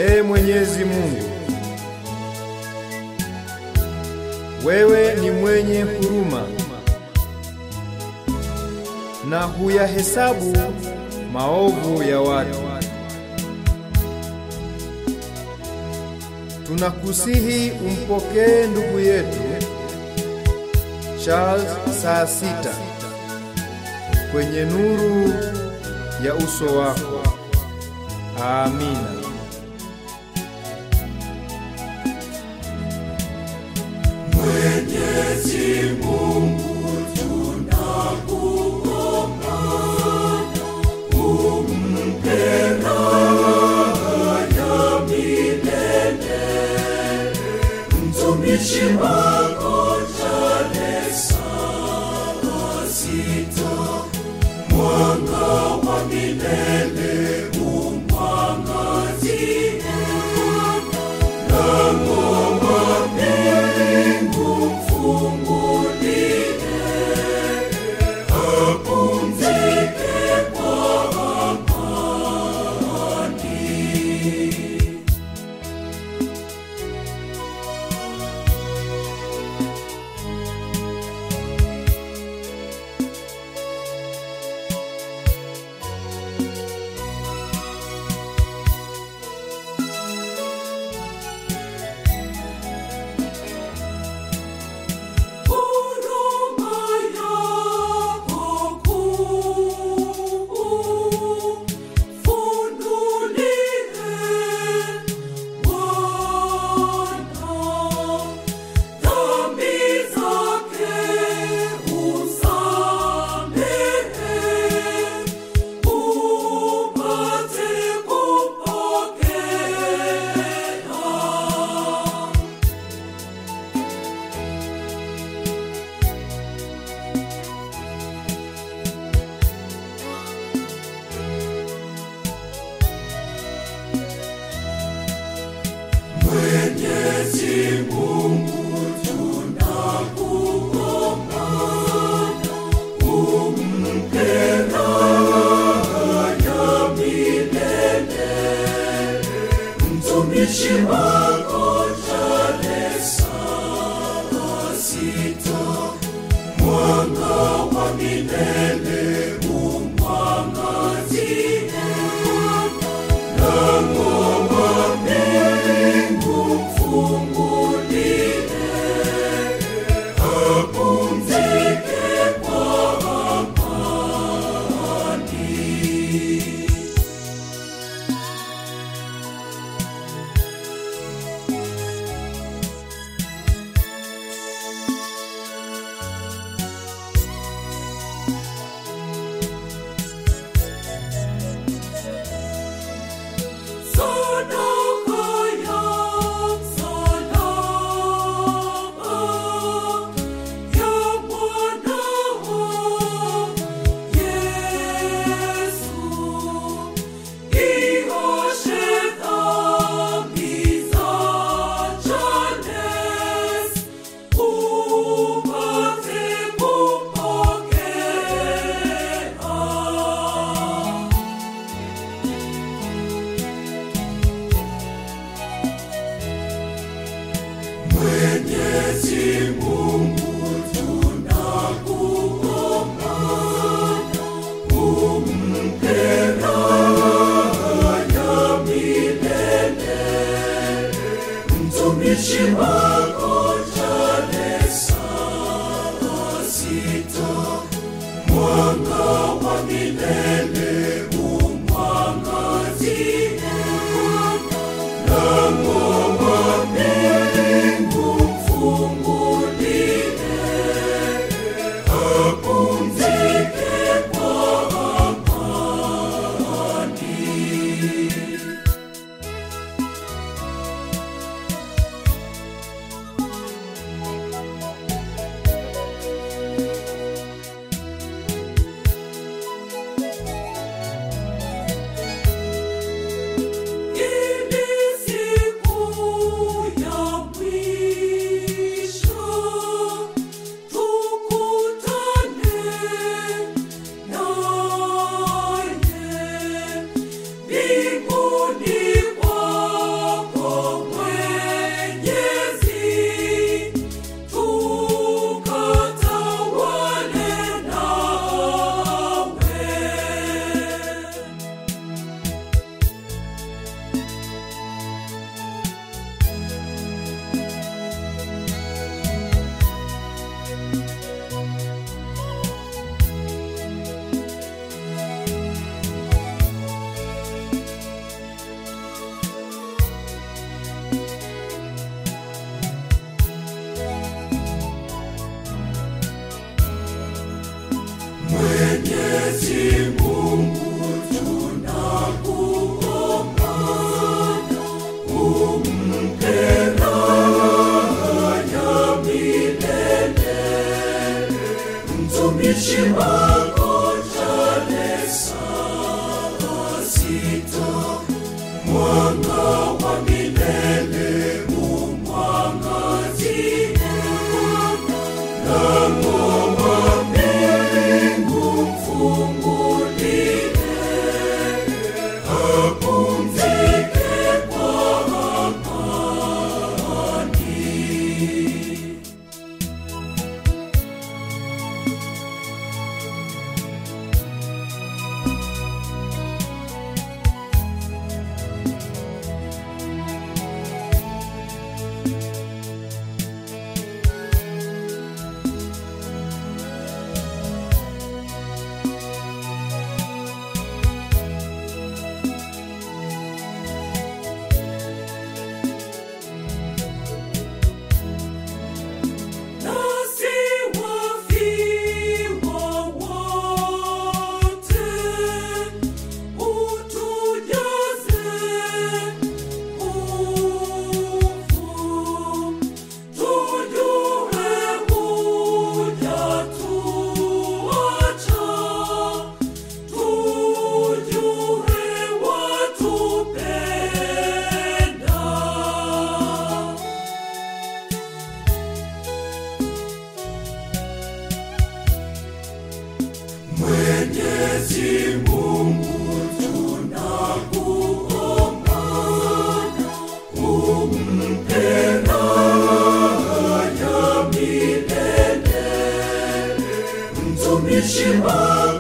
Ee Mwenyezi Mungu, wewe ni mwenye huruma na huyahesabu maovu ya watu. Tunakusihi umpokee ndugu yetu Charles saa sita kwenye nuru ya uso wako. Amina. Mwenyezi Mungu tunakuomba, umpe raha ya milele mtumishi wako Charles saa sita, mwanga wa milele umwangazie, lango wa mbingu mfungulie, apumzike kwa amani. Huruma yako kuu, funulie Bwana dhambi zake, usamehe, upate kupokea. Mwenyezi Mungu tunakuomba, umpe raha ya milele mtumishi wako Charles saa sita, mwanga wa milele umwangazie, lango wa mbingu mfungulie, apumzike kwa amani. mtumishi wako jale saa sita mwanga wa milele umwangazie lango wa mbingu mfungulie apumzike kwa amani nasi wafiwa wote utujaze nguvu tujue hujatuacha tujue watupenda Mwenyezi Mungu tunakuomba, umpe raha ya milele mtumishi wako